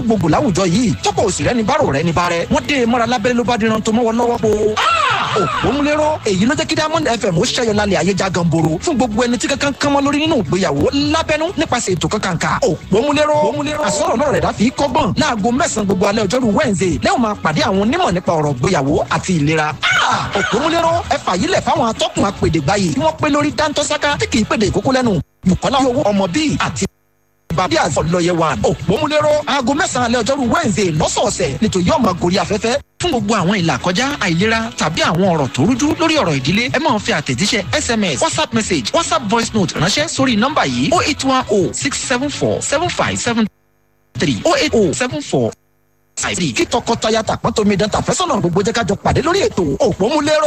gbogbo láwùjọ yìí tọ́pọ̀ òsì rẹ ní bárò rẹ ní bárẹ wọ́n dé mọ́ra lábẹ́rẹ́ ló bá díran tó mọ́wọ́ lọ́wọ́ po. òpómúlérò èyí ló jẹ́ kí diamond fm ó ṣẹ́yọ lálẹ́ ayé já ganboro fún gbogbo ẹni tí kankan kan mọ́ lórí nínú ìgbéyàwó lábẹ́nú nípasẹ̀ ètò kankan ká òpómúlérò àsọ̀rọ̀ náà rẹ̀ dá fi kọ́gbọ́n láago mẹ́sàn-án gbogbo alẹ́ ọjọ́rú wednesday lẹ́wọ̀n máa pàdé àwọn onímọ̀ nípa ọ̀rọ̀ ìgbéyàwó àti ìlera. òpómúlérò ẹ fàyílẹ̀ fáwọn atọ́kùn apèdè báyìí tí wọ́n pé lórí dáńtọ́sáká tí kì í pèdè ìkókó lẹ́nu bukola owó ọmọ bíi àti bàbí àfọlọyẹ wa òpómúlérò aago mẹ́sàn-án alẹ́ ọjọ́rú wednesday lọ́sọ̀ọ̀sẹ̀ nítorí yóò máa gorí afẹ́fẹ́ fún gbogbo àwọn ìlà kọjá àìlera tàbí àwọn ọ̀rọ̀ tó rújú lórí ọ̀rọ̀ ìdílé ẹ máa fi àtẹ̀jíṣẹ́ sms whatsapp message whatsapp voice note ránṣẹ́ sórí nọ́mbà yìí oh eight one oh six seven four seven five seven three oh eight oh seven four five three kí tọkọtaya tàpọ́ntomidan tàfẹ́sọ̀nà gbogbo jẹ́ ká jọ pàdé lórí ètò òpómúlérò